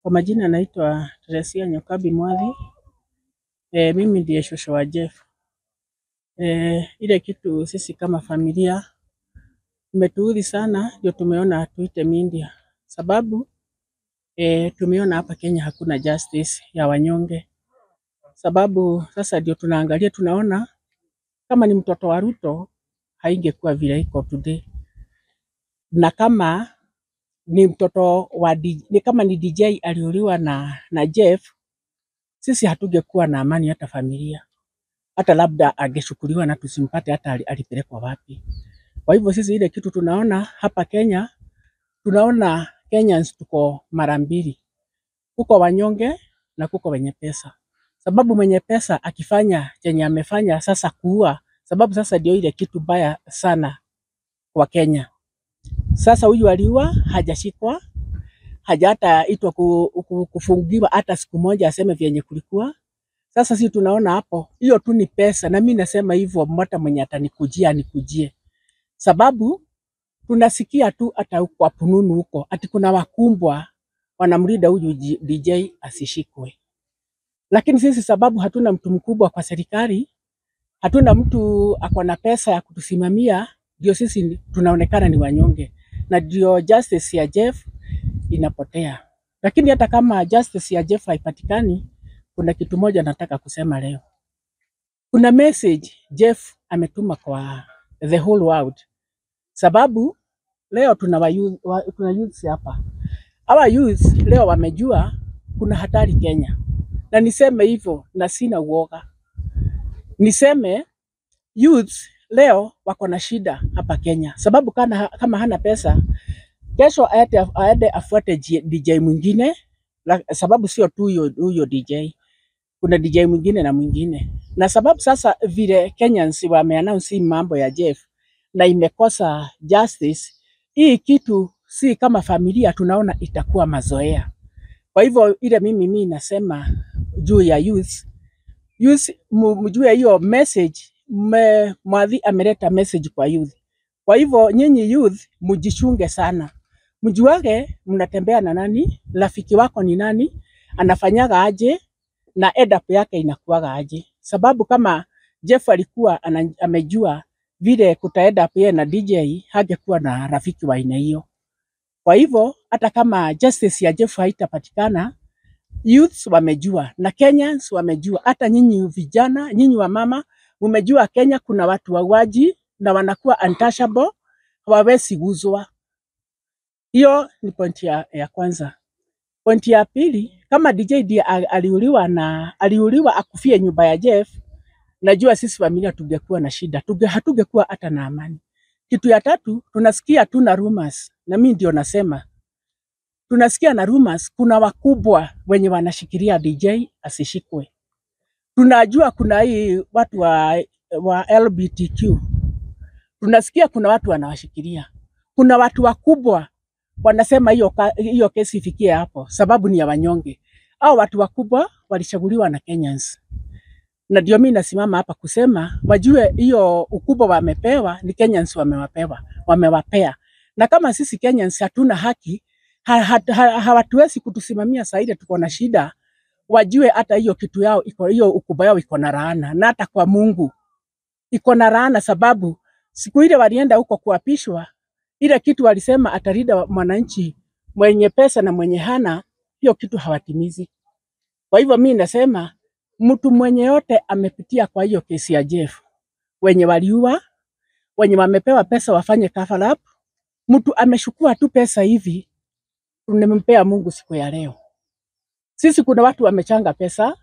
Kwa majina naitwa Teresia Nyokabi Mwathi. E, mimi ndiye shosho wa Jeff. E, ile kitu sisi kama familia imetuudhi sana, ndio tumeona tuite media, sababu e, tumeona hapa Kenya hakuna justice ya wanyonge, sababu sasa ndio tunaangalia, tunaona kama ni mtoto wa Ruto haingekuwa vile iko today, na kama ni mtoto wa D, ni kama ni DJ aliuliwa na, na Jeff, sisi hatungekuwa na amani hata familia, hata labda angeshukuliwa na tusimpate hata ali- alipelekwa wapi. Kwa hivyo sisi ile kitu tunaona hapa Kenya, tunaona Kenyans tuko mara mbili, kuko wanyonge na kuko wenye pesa. Sababu mwenye pesa akifanya chenye amefanya sasa kuua, sababu sasa ndio ile kitu baya sana kwa Kenya. Sasa huyu aliua, hajashikwa, haja hata itwa ku, ku, kufungiwa hata siku moja aseme vyenye kulikuwa. Sasa sisi tunaona hapo, hiyo tu ni pesa, na mimi nasema hivyo, hata mwenye atanikujia anikujie, sababu tunasikia tu hata huko kwa pununu huko ati kuna wakumbwa wanamlinda huyu G- DJ asishikwe, lakini sisi sababu hatuna mtu mkubwa kwa serikali, hatuna mtu ako na pesa ya kutusimamia, ndio sisi ni- tunaonekana ni wanyonge, na ndio justice ya Jeff inapotea. Lakini hata kama justice ya Jeff haipatikani, kuna kitu moja nataka kusema leo. Kuna message Jeff ametuma kwa the whole world, sababu leo tuna wa youth, wa, tuna youths hapa. Hawa youths leo wamejua kuna hatari Kenya, na niseme hivyo na sina uoga, niseme youths leo wako na shida hapa Kenya, sababu kana, kama hana pesa kesho aende aende afuate G- DJ mwingine la, sababu sio tu huyo huyo DJ, kuna DJ mwingine na mwingine, na sababu sasa vile Kenyans wameannounce hii mambo ya Jeff na imekosa justice, hii kitu si kama familia tunaona itakuwa mazoea. Kwa hivyo ile mimi mimi nasema juu ya youth, youth mu- mjue hiyo message me, Mwadhi ameleta message kwa youth. Kwa hivyo nyinyi youth mjichunge sana, mjuage mnatembea na nani, rafiki wako ni nani, anafanyaga aje na adapt yake inakuwaga aje, sababu kama Jeff alikuwa ana, amejua vile kutaenda yeye na DJ, hangekuwa na rafiki wa aina hiyo. Kwa hivyo hata kama justice ya Jeff haitapatikana, youths wamejua na Kenyans wamejua, hata nyinyi vijana, nyinyi wa mama mmejua Kenya kuna watu wauaji na wanakuwa untouchable, hawawezi guzwa. Hiyo ni pointi ya, ya kwanza. Pointi ya pili, kama DJ ndiye a- aliuliwa na aliuliwa akufie nyumba ya Jeff, najua sisi familia tungekuwa na shida, tunge hatungekuwa hata na amani. Kitu ya tatu, tunasikia tu na rumors, na mimi ndio nasema tunasikia na rumors, kuna wakubwa wenye wanashikilia DJ asishikwe. Tunajua kuna hii watu wa, wa LGBTQ, tunasikia kuna watu wanawashikilia, kuna watu wakubwa wanasema hiyo ka- hiyo kesi ifikie hapo, sababu ni ya wanyonge. Hao watu wakubwa walichaguliwa na Kenyans, na ndio mimi nasimama hapa kusema wajue hiyo ukubwa wamepewa ni Kenyans wamewapewa, wamewapea. Na kama sisi Kenyans hatuna haki, ha, ha, ha, hawatuwezi kutusimamia saa ile tuko na shida, wajue hata hiyo kitu yao iko hiyo ukubwa yao iko na laana, na hata kwa Mungu iko na laana, sababu siku ile walienda huko kuapishwa, ile kitu walisema atalinda mwananchi mwenye pesa na mwenye hana, hiyo kitu hawatimizi. Kwa hivyo mimi nasema mtu mwenye yote amepitia kwa hiyo kesi ya Jeff, wenye waliua, wenye wamepewa pesa wafanye cover up, mtu ameshukua tu pesa hivi, tumempea Mungu siku ya leo. Sisi kuna watu wamechanga pesa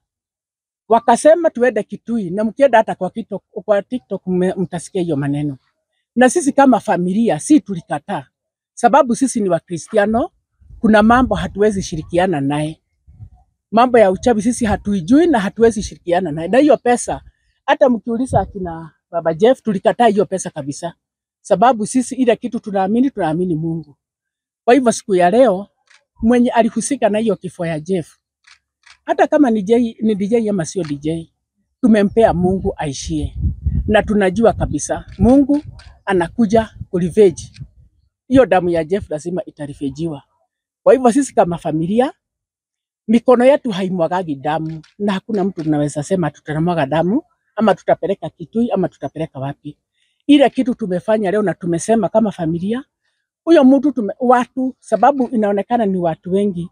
wakasema tuende Kitui, na mkienda hata kwa TikTok, kwa TikTok mme- mtasikia hiyo maneno. Na sisi kama familia si tulikataa, sababu sisi ni Wakristiano. Kuna mambo hatuwezi shirikiana naye, mambo ya uchawi sisi hatuijui na hatuwezi shirikiana naye. Na hiyo pesa, hata mkiuliza akina baba Jeff, tulikataa hiyo pesa kabisa, sababu sisi ile kitu tunaamini, tunaamini Mungu. Kwa hivyo siku ya leo mwenye alihusika na hiyo kifo ya Jeff, hata kama ni, J, ni DJ ama sio DJ, tumempea Mungu aishie, na tunajua kabisa Mungu anakuja kurevenge hiyo damu ya Jeff, lazima itarefejiwa. Kwa hivyo sisi kama familia mikono yetu haimwagagi damu, na hakuna mtu tunaweza sema tutamwaga damu ama tutapeleka Kitui ama tutapeleka wapi. Ile kitu tumefanya leo na tumesema kama familia, huyo mtu tume, watu sababu inaonekana ni watu wengi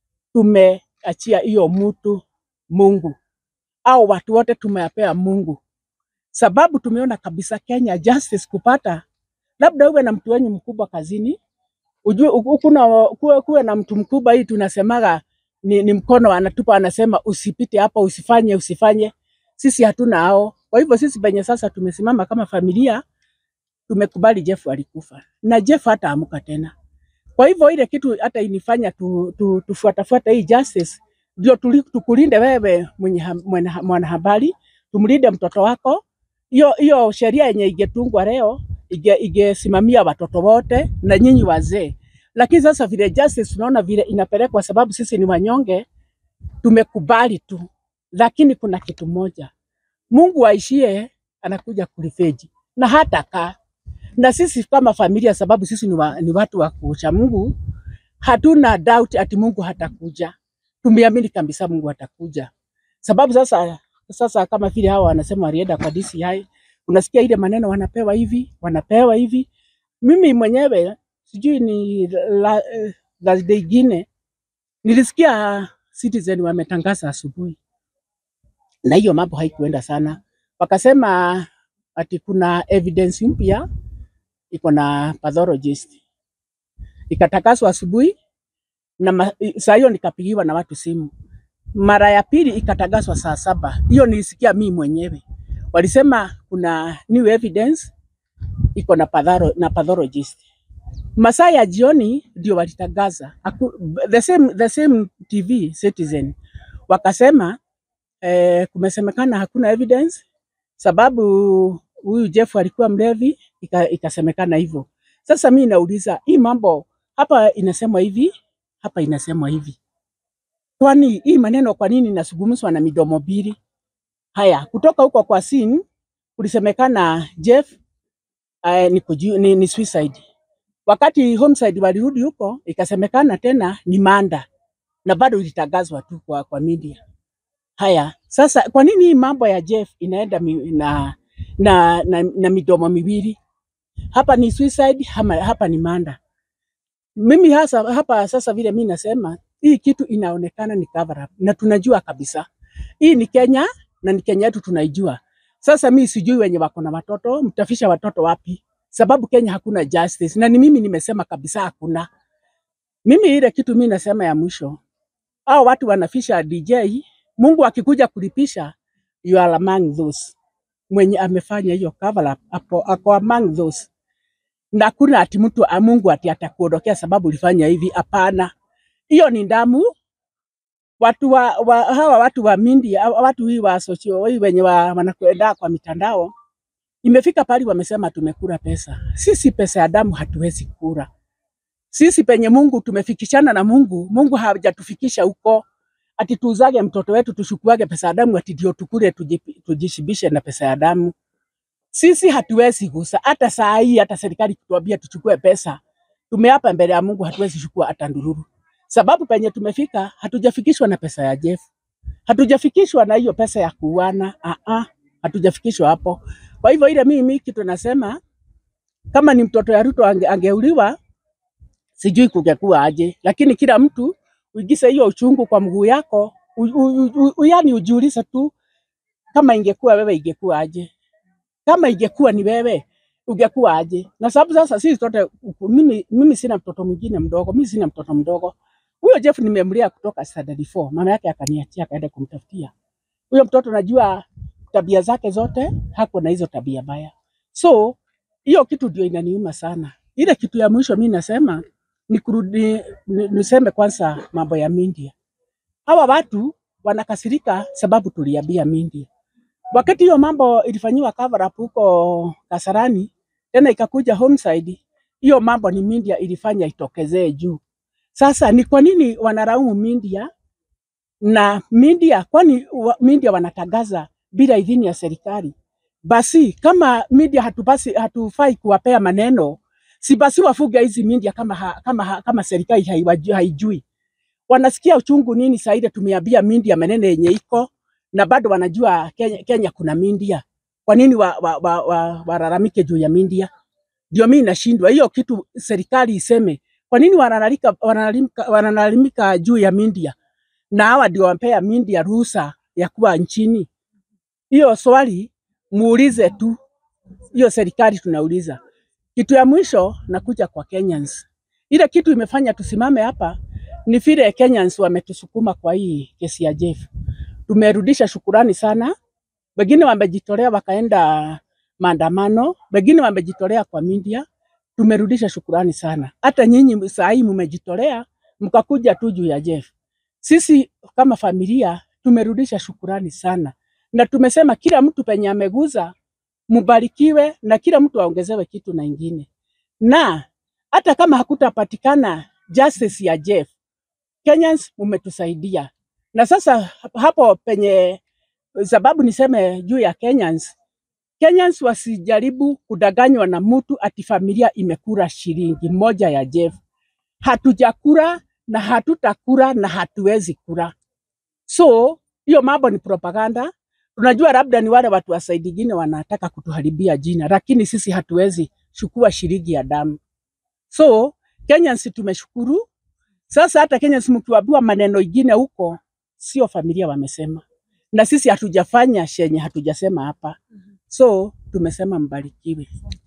tumeachia hiyo mtu Mungu, au watu wote tumeyapea Mungu, sababu tumeona kabisa Kenya justice kupata, labda uwe na mtu wenyu mkubwa kazini, ujue u- kuna kuwe, kuwe na mtu mkubwa, hii tunasemaga ni, ni mkono anatupa, anasema usipite hapa, usifanye, usifanye. Sisi hatuna hao. Kwa hivyo sisi penye sasa tumesimama kama familia, tumekubali Jeff alikufa na Jeff hata amuka tena. Kwa hivyo ile kitu hata inifanya tu, tu, tufuatafuata hii justice ndio tuli- tukulinde wewe mwenye ha- mwana- mwanahabari, tumlinde mtoto wako. Hiyo hiyo sheria yenye ingetungwa leo ige- ingesimamia watoto wote na nyinyi wazee, lakini sasa vile justice tunaona vile inapelekwa, sababu sisi ni wanyonge, tumekubali tu, lakini kuna kitu moja, Mungu aishie anakuja kulifeji na hata kaa na sisi kama familia, sababu sisi ni, wa, ni watu wa kucha Mungu, hatuna doubt ati Mungu hatakuja. Tumeamini kabisa Mungu atakuja, sababu sasa sasa kama vile hawa wanasema walienda kwa DCI, unasikia ile maneno wanapewa hivi wanapewa hivi. Mimi mwenyewe sijui ni la, eh, Thursday ingine nilisikia Citizen wametangaza asubuhi, na hiyo mambo haikuenda sana, wakasema ati kuna evidence mpya iko na pathologist, ikatakaswa asubuhi na ma- i- saa hiyo nikapigiwa na watu simu. Mara ya pili ikatangazwa saa saba, hiyo nilisikia mimi mwenyewe. Walisema kuna new evidence iko na, patholo, na pathologist. Masaa ya jioni ndio walitangaza Haku- the same, the same TV Citizen wakasema eh, kumesemekana hakuna evidence sababu huyu Jeff alikuwa mlevi, ika- ikasemekana hivyo. Sasa mi nauliza hii mambo hapa inasemwa hivi, hapa inasemwa hivi, kwani hii maneno kwa nini inazungumzwa na midomo mbili? Haya, kutoka huko kwa scene kulisemekana Jeff uh, ni, kuji, ni, ni suicide. Wakati homicide walirudi huko ikasemekana tena ni manda na bado ilitangazwa tu kwa, kwa media. Haya, sasa kwa nini hii mambo ya Jeff inaenda mi, na, na, na, na midomo miwili? Hapa ni suicide, hama, hapa ni manda. Mimi hasa hapa sasa vile mimi nasema hii kitu inaonekana ni cover up na tunajua kabisa hii ni Kenya na ni Kenya yetu tunaijua. Sasa mimi sijui wenye wako na watoto mtafisha watoto wapi, sababu Kenya hakuna justice, na ni mimi nimesema kabisa hakuna. Mimi ile kitu mimi nasema ya mwisho, hao watu wanafisha DJ, Mungu akikuja kulipisha, you are among those mwenye amefanya hiyo cover up, ako, ako among those na kuna ati mtu a- Mungu ati atakuondokea sababu ulifanya hivi. Hapana, hiyo ni damu. Watu wa, wa, hawa watu wa media, watu hii wa socio hii wenye wa, wanakwenda kwa mitandao, imefika pale wamesema tumekula pesa. Sisi pesa ya damu hatuwezi kula. Sisi penye Mungu tumefikishana na Mungu, Mungu hajatufikisha huko ati tuuzage mtoto wetu tushukuage pesa ya damu ati ndio tukule tujipi- tujishibishe na pesa ya damu. Sisi hatuwezi gusa hata saa hii, hata serikali kutuambia tuchukue pesa, tumeapa mbele ya Mungu hatuwezi chukua hata ndururu, sababu penye tumefika hatujafikishwa na pesa ya Jeff, hatujafikishwa na hiyo pesa ya kuuana. Ah ah, hatujafikishwa hapo. Kwa hivyo ile mimi kitu nasema kama ni mtoto ya Ruto ange, angeuliwa sijui kungekuwa aje, lakini kila mtu uigise hiyo uchungu kwa mguu yako, u, u, u, u, yani ujiulize tu kama ingekuwa wewe ingekuwa aje kama ingekuwa ni wewe ungekuwa aje? Na sababu sasa sisi sote, mimi, mimi sina mtoto mwingine mdogo, mimi sina mtoto mdogo. Huyo Jeff nimemlea kutoka standard 4, mama yake akaniachia akaenda kumtafutia huyo mtoto. Najua tabia zake zote, hako na hizo tabia baya, so hiyo kitu ndio inaniuma sana. Ile kitu ya mwisho mimi nasema ni kurudi, ni- niseme kwanza mambo ya media. Hawa watu wanakasirika sababu tuliambia media wakati hiyo mambo ilifanyiwa cover up huko Kasarani, tena ikakuja homicide, hiyo mambo ni media ilifanya itokezee juu. Sasa ni kwa nini wanalaumu media na media, kwani wa, media wanatangaza bila idhini ya serikali? Basi kama media hatupasi, hatufai kuwapea maneno, si basi wafuge hizi media kama, ha, kama, ha, kama serikali haiwaju- haijui wanasikia uchungu nini saa ile tumeambia Mindia maneno yenye iko na bado wanajua Kenya, Kenya kuna Mindia. Kwa nini wa, wa, wa, wa, walalamike juu ya Mindia? Ndio mimi nashindwa hiyo kitu, serikali iseme kwa nini wanalalamika, wanalalamika, wanalalamika juu ya Mindia na hawa ndio wampea Mindia ruhusa ya kuwa nchini. Hiyo swali muulize tu, hiyo serikali tunauliza. Kitu ya mwisho nakuja kwa Kenyans. Ile kitu imefanya tusimame hapa ni vile Kenyans wametusukuma kwa hii kesi ya Jeff. Tumerudisha shukurani sana, wengine wamejitolea wakaenda maandamano, wengine wamejitolea kwa media. Tumerudisha shukurani sana, hata nyinyi saa hii mmejitolea mkakuja tu juu ya Jeff. Sisi kama familia tumerudisha shukurani sana, na tumesema kila mtu penye ameguza mubarikiwe, na kila mtu aongezewe kitu na ingine, na hata kama hakutapatikana justice ya Jeff, Kenyans mumetusaidia. Na sasa hapo penye sababu niseme juu ya Kenyans, Kenyans wasijaribu kudanganywa na mtu ati familia imekula shilingi moja ya Jeff. Hatujakula na hatutakula na hatuwezi kula. So hiyo mambo ni propaganda. Tunajua labda ni wale watu wa side ingine wanataka kutuharibia jina, lakini sisi hatuwezi chukua shilingi ya damu. So Kenyans tumeshukuru. Sasa hata Kenyans mkiwaambiwa maneno ingine huko, sio familia wamesema, na sisi hatujafanya shenye hatujasema hapa. So tumesema mbarikiwe.